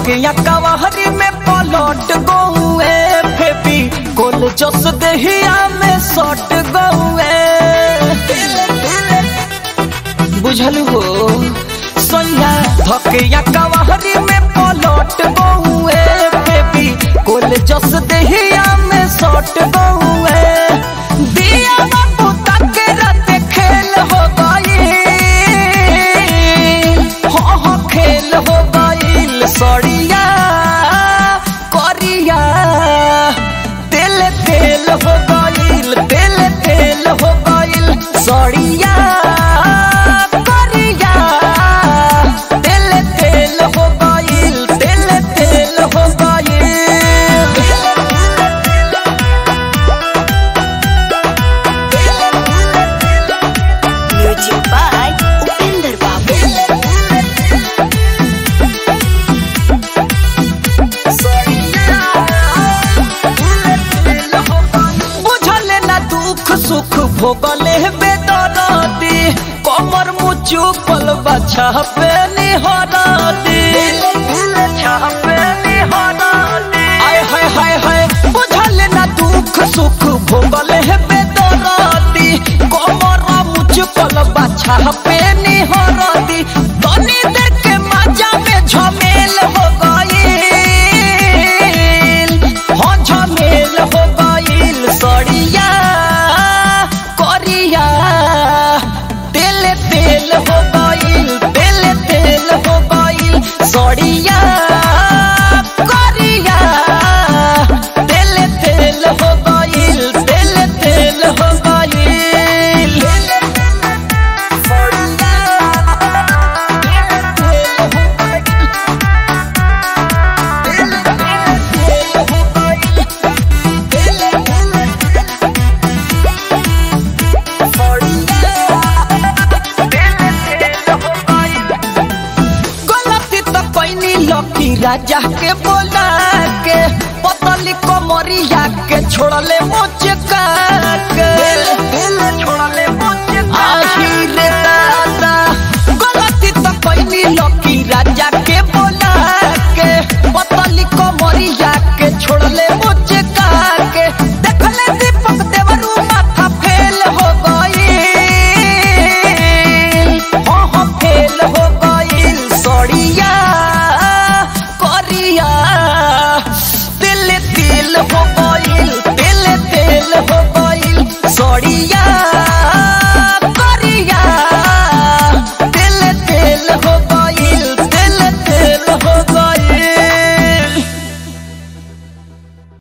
धकिया कवाहरी में पलट गौए फेबी कोल जस देहिया में सट गौए बुझल हो सोया धकिया कवाहरी में पलट गौए फेबी कोल जस देहिया में सट गौए दिया बाबू तक रात खेल हो गई हो हो खेल हो गईल सड़िया करिया तेल तेल हो गईल तेल तेल हो गईल सड़िया करिया तेल तेल हो गईल तेल तेल हो गईल Music by Upinder Babu. बुझले ना दुख सुख भोगले बेदरदी कमर मुचु पल बछा पे निहरदी आय हाय हाय हाय बुझले ना दुख सुख भोगले बेदरदी कमर मुचु पल बछा पे निहरदी तनी देर के मजा में झमेल हो गई हो झमेल हो गईल सड़िया करिया तेल तेल हो गईल तेल तेल हो गईल सड़िया करिया तेल तेल हो गईल तेल तेल हो गईल सड़िया तेल हो गईल गलती तो कैनी लकी राजा के बोला के पतली कमरिया के छोड़ले मोच के छोड़ले मोच आही रे